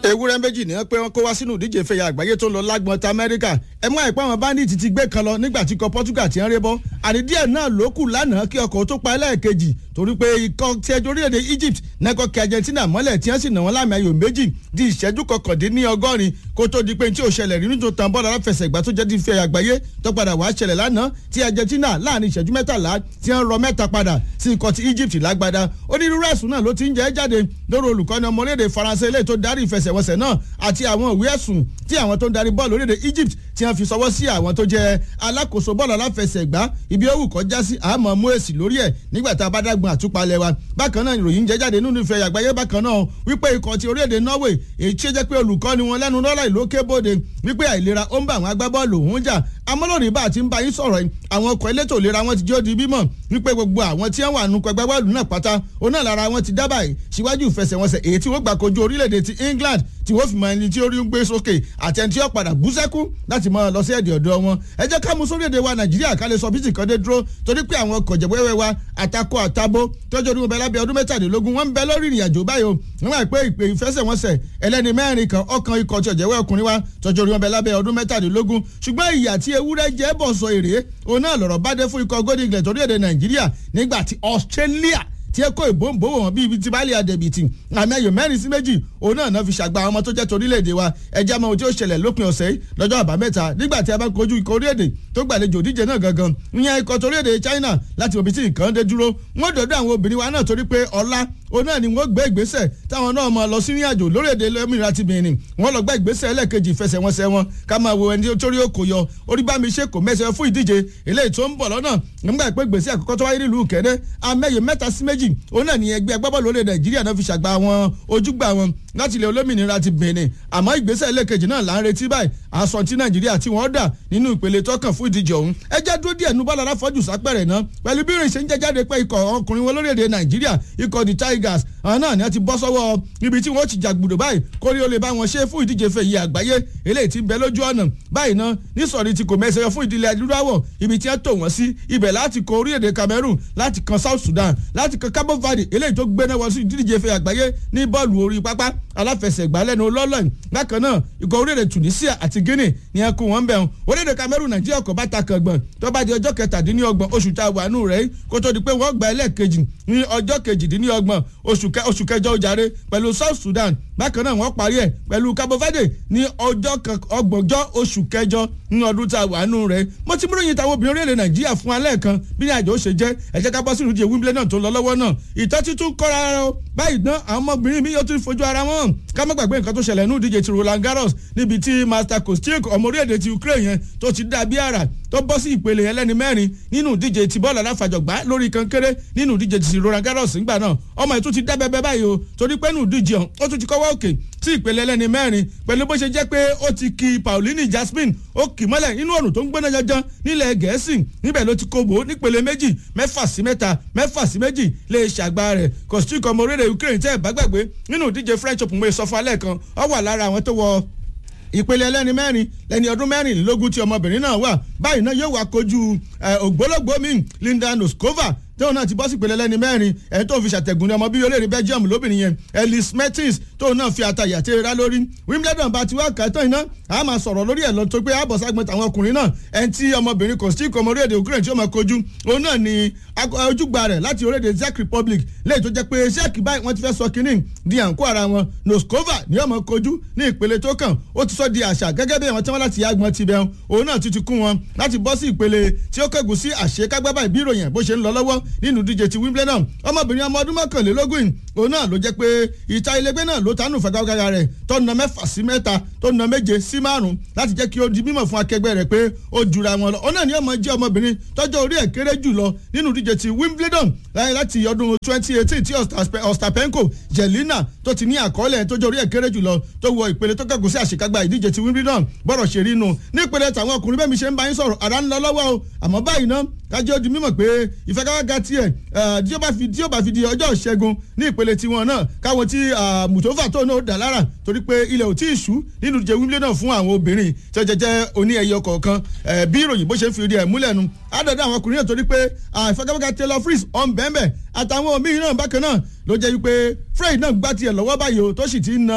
ewúrẹ́ méjì ní pé wọ́n kó wá sínú ìdíje ìfẹ̀yà àgbáyé tó ń lọ lágbọ̀n ta amẹ́ríkà ẹ mú àìpẹ́ àwọn bandit ti gbé kan lọ nígbà tí ikọ̀ portugal ti ń ré bọ́ àní díẹ̀ náà ló kù lánàá kí ọkọ̀ tó pa ẹlẹ́ẹ̀kejì torí pé ikọ̀ tí ẹjọ́ orílẹ̀-èdè egypt nẹ́kọ̀ kí argentina mọ́lẹ̀ tí wọ́n sì nà wọ́n láàmì ayò méjì di ìṣẹ́jú kọkàndínlọ́gọ́rin kó tó di pé tí ò ṣẹlẹ̀ rí nítorí tàn bọ́ọ̀lù aláfẹsẹ̀gbá tó jẹ́ ti fẹ́ àgbáyé tó padà wá ṣẹlẹ̀ lánàá tí argentina láàrin ìṣẹ́jú mẹ́tàlá tí wọ́n rọ mẹ́ta padà sí ikọ̀ ti egypt lágbádá onírúurú ẹ̀sùn náà ló ti ń jẹ́ jáde lórí olùkọ́ni ọmọlédè faransé ilé tó darí ìfẹsẹ̀wọnsẹ̀ náà àti àwọn ìwé ẹ̀sùn tí àwọn tó ń darí bọ́ọ̀lù orílẹ̀-èdè egypt tí wọ́n fi sọwọ́ sí àwọn tó jẹ́ alákòóso bọ́ọ̀lù aláfẹsẹ̀gbá ibi ó wù kọ́ já sí àmọ́ mú èsì lórí ẹ̀ nígbà tá a bá dágbọn àtúpalẹ̀ wa bákan náà ìròyìn jẹ́ jáde nínú ìfẹ́ àgbáyé bákan náà wípé ikọ̀ ti orílẹ̀-èdè norway èyí tí ó jẹ́ pé olùkọ́ni wọn lẹ́nu lọ́la ìlókè bòde wípé àìlera ó ń bá àwọn agbábọ́ọ̀lù òun jà amọ́lórí bá a ti ń bá yín sọ̀rọ̀ yìí àwọn ọkọ̀ elétò ìlera wọn ti jẹ́ òdi bímọ wípé gbogbo àwọn tí wọ́n wà nù pẹ̀gbẹ́ bọ́ọ̀lù náà pátá òun náà lára wọn ti dábàá yìí síwájú ìfẹsẹ̀wọnsẹ̀ èyí tí wọ́n gbà kojú orílẹ̀-èdè ti england tí wọ́n fi mọ ẹni tí ó rí ń gbé sókè àti ẹni tí ó padà bú sẹ́kù láti mọ lọ sí ẹ̀dì ọ̀dọ́ wọn ẹ jẹ́ ká mú sórí èdè wa nàìjíríà ká lè sọ bí tìkan dé dúró torí pé àwọn ọkọ̀ jẹ̀wẹ́wẹ́ wa àtakò àtabo tọ́jú ọdún bẹ lábẹ́ ọdún mẹ́tàdínlógún wọ́n ń bẹ lórí ìrìn àjò báyìí o wọ́n máa pé ìpè ìfẹsẹ̀wọnsẹ̀ ẹlẹ́ni mẹ́rin kan ọkàn ikọ̀ tí ọ̀jẹ̀wẹ́ ọkùnrin wa tọ́jú ọdún bẹ lábẹ́ ọdún mẹ́tàdínlógún ṣùgbọ́n ìyà tí ewúrẹ́ jẹ́ bọ̀ sọ èrè òun náà lọ̀rọ̀ bá dé fún ikọ̀ golden eagles torí èdè nàìjíríà nígbà tí australia tí ẹ kó ìbòǹbò wọn bíi ibi tí báàlì àdẹ̀bìtì àmì ayò mẹ́rin sí méjì òun náà náà fi ṣàgbà àwọn ọmọ tó jẹ́ torílẹ̀-èdè wa ẹja mọ ohun tí ó ṣẹlẹ̀ lópin ọ̀sẹ̀ yìí lọ́jọ́ àbámẹ́ta nígbà tí a bá kojú ikọ̀ orílẹ̀-èdè tó gbàlejò díje náà gangan ìyẹn ikọ̀ torílẹ̀-èdè China láti òbí tí nǹkan dé dúró wọ́n dọ̀dọ̀ àwọn obìnrin wa náà torí pé ọlá òun náà ni wọ́n gbé ìgbésẹ̀ táwọn náà máa lọ sí ìrìn àjò lórílẹ̀‐èdè lẹ́mìnira ti Benin wọ́n lọ gbá ìgbésẹ̀ ẹlẹ́ẹ̀kejì ìfẹsẹ̀wọnsẹ̀ wọn ká máa wo ẹni torí ó kò yọ orí bá mi ṣe kò mẹ́sẹ̀ fún ìdíje eléyìí tó ń bọ̀ lọ́nà nígbà pé gbèsè àkọ́kọ́ tó wáyé nílùú kẹ́dẹ́ amẹ́yẹ mẹ́ta sí méjì òun náà ni ẹgbẹ́ agbábọ́ọ̀lù orílẹ̀ Nàìjíríà náà fi ṣàgbà wọn ojúgbà wọn láti ilẹ̀ olómìnira ti Benin àmọ́ ìgbésẹ̀ ẹlẹ́ẹ̀kejì náà là ń retí báyìí aṣọ tí Nàìjíríà tí wọ́n dà nínú ìpele tọkàn fún ìdíje ọ̀hún ẹ jẹ́ dúró díẹ̀ nu bọ́lá aláfọ́jù sápẹ̀rẹ̀ náà pẹ̀lú bí ìrìn ṣe ń jẹ́ jáde pé ikọ̀ ọkùnrin wọn lórílẹ̀‐èdè Nàìjíríà ikọ̀ the Tigers àwọn náà ni wọ́n ti bọ́ sọ́wọ́ ibi tí wọ́n ti jàgbùdò báyìí kórí ó lè bá wọn ṣe fún ìdíje fèyí àgbáyé eléyìí ti bẹ lójú ọ̀nà báyìí náà nísọ̀rí ti kò mẹ́sẹ̀ fún ìdílé adúláwọ̀ ibi tí wọ́n tò wọ́n sí ibẹ̀ láti kọ orílẹ̀-èdè Cameroon láti kan South Sudan láti kan Cabo Verde eléyìí tó gbéná wọ sí ìdíje fèyí àgbáyé ní bọ́ọ̀lù orí pápá aláfẹsẹ̀gbá lẹ́nu lọ́lọ́ìn bákan náà ikọ̀ orílẹ̀-èdè Tunisia àti Guinea ni ẹ kó wọn bẹ̀ orílẹ̀-èdè Cameroon Nàìjíríà kò bá ta kàngbọ̀n tó bá di ọjọ́ kẹtàdínlọ́gbọ̀n oṣù tá a wà nù rẹ̀ kó tó di pé wọ́n gba ẹlẹ́ẹ̀kejì ní ọjọ́ kejìdínlọ́gbọ̀n oṣù kẹjọ ojàre pẹ̀lú South Sudan bákan náà wọ́n parí ẹ̀ pẹ̀lú Cabo Verde ní ọjọ́ ọgbọ̀njọ́ oṣù kẹjọ ní ọdún tá a wà nù rẹ̀ mo ti múròyìn táwọn obìnrin orílẹ̀ Nàìjíríà fún alẹ́ kan bí ní àjọ ó ṣe jẹ́ ẹ jẹ́ ká bọ́ sínú ìdíje Wimbledon tó lọ lọ́wọ́ náà ìtọ́ títún kọ́ra ara o báyìí náà àwọn ọmọbìnrin mi yóò tún fojú ara wọn ká má gbàgbé nǹkan tó ṣẹlẹ̀ ní ìdíje ti Roland Garros níbi tí Master Kostyuk ọmọ orílẹ̀-èdè ti Ukraine yẹn tó ti dà bí àrà tó bọ́ sí ìpele ẹlẹ́ni mẹ́rin nínú ìdíje ti bọ́ọ̀lù aláfàjọgbá lórí kankéré nínú ìdíje ti Roland Garros ńgbà náà ọmọ ètò ti dá bẹ́ẹ̀ báyìí o torí pé nínú ìdíje ọ̀hún ó tún ti kọ́wọ́ òkè sí ìpele ẹlẹ́ni mẹ́rin pẹ̀lú bó ṣe jẹ́ pé ó ti ki Pauline Jasmine ó kì mọ́lẹ̀ nínú ọ̀rùn tó ń gbóná janjan nílẹ̀ Gẹ̀ẹ́sì níbẹ̀ ló ti kóbó nípele méjì mẹ́fà sí mẹ́ta mẹ́fà sí méjì lè ṣàgbá rẹ̀ Kostyuk ọmọ orílẹ̀ Ukraine tẹ́ ẹ̀ bá gbàgbé nínú ìdíje French Open mo sọ fún alẹ́ kan ó wà lára àwọn tó wọ ìpele ẹlẹ́ni mẹ́rin lẹ́ni ọdún mẹ́rìnlélógún tí ọmọbìnrin náà wà báyìí náà yóò wá kojú ògbólógbòó mi Linda Noskova tóun náà ti bọ́ sí ìpele lẹ́ni mẹ́rin ẹni tó fi ṣàtẹ̀gùn ní ọmọ bíi olórí Belgium lóbìnrin yẹn Elise Mertens tóun náà fi àtàyà tí ra lórí Wimbledon bá ti wá kàtọ́ iná a máa sọ̀rọ̀ lórí ẹ̀ lọ tó pé àbọ̀ ságbọ̀n tàwọn ọkùnrin náà ẹni tí ọmọbìnrin Kostyuk ọmọ orílẹ̀-èdè Ukraine tí ó máa kojú òun náà ni ojúgbà rẹ̀ láti orílẹ̀-èdè Czech Republic lẹ́yìn tó jẹ́ pé Czech báyìí wọ́n ti fẹ́ sọ kínní di àǹkó ara wọn Noskova ni ọmọ kojú ní ìpele tó kàn ó ti sọ di àṣà gẹ́gẹ́ bí àwọn tí wọ́n láti yàgbọ́n ti bẹ̀ òun náà ti ti kún wọn láti bọ́ sí ìpele tí ó kẹ́gùn sí àṣekágbábà ìbí ìròyìn bó ṣe ń lọ lọ́wọ́ nínú díje ti Wimbledon ọmọbìnrin ọmọ ọdún mọ́kànlélógún òun náà ló jẹ́ pé ìta ilégbé náà ló tánú fagagága rẹ̀ tó na mẹ́fà sí mẹ́ta tó na méje sí márùn láti jẹ́ kí ó di mímọ̀ fún akẹgbẹ́ rẹ̀ pé ó jura wọn lọ òun náà ni ọmọ jẹ́ ọmọbìnrin tọ́jọ́ orí ẹ̀ kéré jù lọ nínú díje ti Wimbledon láti ọdún twenty eighteen tí Ostapenko Jelina tó ti ní àkọọ́lẹ̀ tọ́jọ́ orí ẹ̀ kéré jù lọ tó wọ ìpele tó kẹ́gùn sí àṣekágbá ìdíje ti Wimbledon bọ́rọ̀ ṣe rí nu nípele tàwọn ọkùnrin bẹ́ẹ̀ mi ṣe ń bá yín sọ̀rọ̀ àrà ń lọ lọ́wọ́ o àmọ́ báyìí ná kájọ́ di mímọ̀ pé ìfẹ́káwága tiẹ̀ tí ó bá fi tí ó bá fi di ọjọ́ ìṣẹ́gun ní ìpele tiwọn náà káwọn tí mùtòfà tó náà dà lára torí pé ilẹ̀ ò tí ì ṣú nínú ìdíje Wimbledon fún àwọn obìnrin tí ó jẹjẹ oní ẹyọ kọ̀ọ̀kan bí ìròyìn bó ṣe ń fi rí ẹ̀ múlẹ̀ nu àdàdà àwọn ọkùnrin náà torí pé ìfẹ́káwága Taylor Fritz ọ̀nbẹ́ẹ̀bẹ̀ àtàwọn míì náà bákan náà ló jẹ́ wípé Fred náà gbá tiẹ̀ lọ́wọ́ báyìí o tó sì ti ń na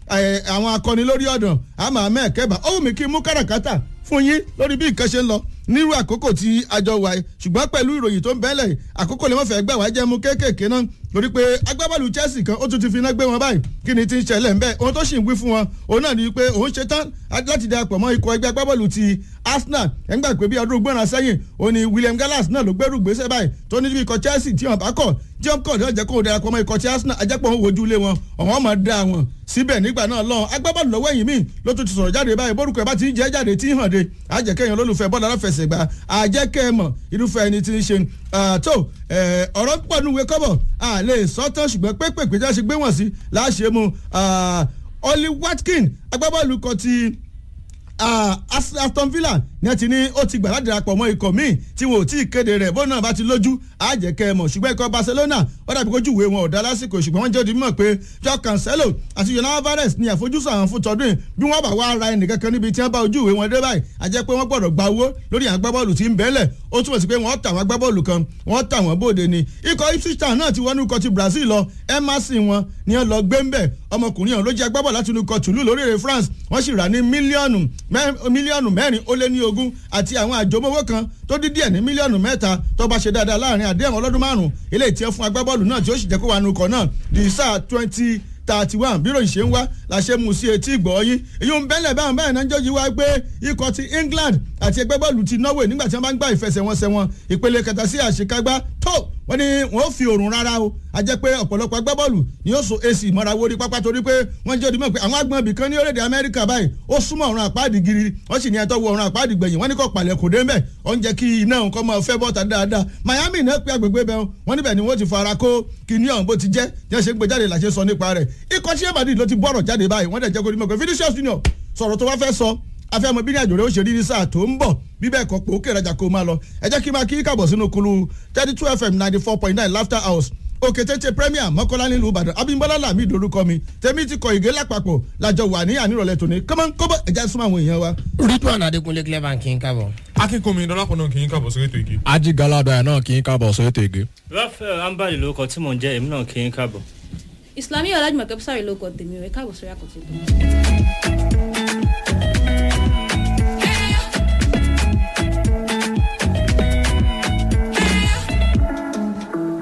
àwọn akọni lórí ọ̀dàn àmọ́ àmọ́ ẹ̀kẹ́bà ó wù mí kí n mú káràkátà fún yín lórí bí nǹkan ṣe ń lọ nírú àkókò tí a jọ wà yìí ṣùgbọ́n pẹ̀lú ìròyìn tó ń bẹ́lẹ̀ àkókò lè má fẹ́ gbà wá jẹ́ mú kéékèèké náà lórí pé agbábọ́ọ̀lù Chelsea kan ó tún ti fi iná gbé wọn báyìí kí ni ti ń ṣẹlẹ̀ ńbẹ́ ohun tó sì ń wí fún wọn òun náà ni pé òun ṣe tán láti darapọ̀ mọ́ ikọ̀ ẹgbẹ́ agbábọ́ọ̀lù ti Arsenal ẹ̀ ń gbà pé bí ọdún gbọ́nra sẹ́yìn òun ni William Gallas náà ló gbẹ́rù gbèsè báyìí tó ní bí ikọ̀ Chelsea tí wọn bá kọ̀ tí wọn kọ̀ ní ọjà kó o darapọ̀ mọ́ ikọ̀ ti Arsenal ajẹ́pọ̀ òun wojú ilé wọn ọ̀wọ́n máa da wọn síbẹ̀ nígbà náà lọ́n agbábọ́ọ̀lù lọ́wọ́ ẹ̀yìn míì ló tún ti sọ̀rọ̀ jáde báyìí bórúkọ ẹ̀ bá ti ń jẹ́ jáde tí ń hàn de àjẹkẹ́yìn olólùfẹ́ bọ́ọ̀lù aláfẹsẹ̀gbá àjẹkẹ́ mọ̀ irúfẹ́ ẹni tí ń ṣe tó ọ̀rọ̀ pọ̀ nùwé kọ́bọ̀ a lè sọ tán ṣùgbọ́n pépèpé já ṣe gbé wọ̀n sí láṣẹ mu Oli Watkin agbábọ́ọ̀lù kan ti Aston Villa ní ẹ ti ní ó ti gbà láti darapọ̀ mọ́ ikọ̀ míì tí wọn ò tí ì kéde rẹ̀ bó náà bá ti lójú àjẹkẹ́ mọ̀ ṣùgbọ́n ikọ̀ Barcelona ó dàbí kójú ìwé wọn ò dá lásìkò ṣùgbọ́n wọ́n jẹ́ òdi mímọ̀ pé Joao Cancelo àti Julian Alvarez ní àfojúsùn àwọn fún tọdún bí wọ́n bá wá ra ẹnìkankan níbi tí wọ́n bá ojú ìwé wọn dé báyìí a jẹ́ pé wọ́n gbọ́dọ̀ gba owó lórí àwọn agbábọ́ọ̀lù tí ń bẹ́lẹ̀ ó túmọ̀ sí pé wọ́n tà wọ́n agbábọ́ọ̀lù kan wọ́n tà wọ́n bóde ni ikọ̀ Ipswich Town náà ti wọnú ikọ̀ ti Brazil lọ Emerson wọn ni wọ́n lọ gbé ń bẹ̀ ọmọkùnrin ọ̀hún ló jẹ́ agbábọ́ọ̀lù láti inú ikọ̀ Toulouse lórílẹ̀ France wọ́n sì rà ní mílíọ̀nù mílíọ̀nù mẹ́rin ó lé ní ogún àti àwọn àjọmọ́wọ́ kan tó dín díẹ̀ ní mílíọ̀nù mẹ́ta tó bá ṣe dáadáa láàrin àdéhùn ọlọ́dún márùn-ún eléyìí tí ó fún agbábọ́ọ̀lù náà tí ó sì jẹ́ kó wà nù kọ́ náà di sáà twenty thirty one bí ròyìn ṣe ń wá la ṣe mú sí etí ìgbọ́ yín èyí ń bẹ́lẹ̀ báwọn báyìí náà ń jọ́jú wá pé ikọ̀ ti England àti ẹgbẹ́ bọ́ọ̀lù ti Norway nígbà tí wọ́n bá ń gbá ìfẹsẹ̀wọnsẹ̀ wọn ìpele kẹta sí àṣekágbá tó wọ́n ní wọ́n fi òrùn rárá o a jẹ́ pé ọ̀pọ̀lọpọ̀ agbábọ́ọ̀lù ni yóò so èsì ìmọ̀ra wo ní pápá torí pé wọ́n jẹ́ òdìmọ̀ pé àwọn agbọ̀n ibìkan ní orílẹ̀-èdè Amẹ́ríkà báyìí ó súnmọ́ ọ̀run àpáàdì giri wọ́n sì ní ẹ̀tọ́ wọ ọ̀run àpáàdì gbẹ̀yìn wọ́n ní kò palẹ̀ kò dé mbẹ̀ ó ń jẹ́ kí iná nǹkan máa fẹ́ bọ́ta dáadáa Miami náà pé agbègbè bẹ́ẹ̀ wọ́n níbẹ̀ ni wọ́n ti fara kó kíní ọ̀hún bó ti jẹ́ jẹ́ ṣe ń gbé jáde làṣẹ sọ nípa rẹ̀ ikọ̀ tí ẹ̀bàdì ló ti bọ̀rọ̀ jáde báyìí wọ́n dẹ̀ jẹ́ kó dimọ̀ pé Vinicius Junior sọ̀rọ̀ tó wá fẹ́ sọ afẹ́mọ bí ní àjò rẹ̀ ó ṣe rí ní sáà tó ń bọ̀ bí bẹ́ẹ̀ kọ́ pé ó kéré ajá kó máa lọ ẹ jẹ́ kí n máa kí kàbọ̀ sínú kulu thirty two fm ninety four point nine laughter house òkè tètè premier mọ́kànlá nílùú ìbàdàn abímbọ́lá làmì ìdórúkọ mi tèmi ti kọ ìgé lápapọ̀ lájọ wà ní ànírọ̀lẹ́ tòní kọ́mọ́ kọ́bọ̀ ẹ̀já súnmọ́ àwọn èèyàn wa. ridwan adekunle clever kì í kábọ̀. akínkùnmi dọ́lápọ̀ náà kì í kábọ̀ sórí ètò igi. ají galada náà kì í kábọ̀ sórí ètò igi. rafael ambali lórúkọ tí mò ń jẹ́ èmi náà kì í kábọ̀. Islamiyah Ọlájùmọ̀kẹ́ Bùsàrì ló kọ tèmi rẹ̀ káàbọ̀ sórí àkọsí tó.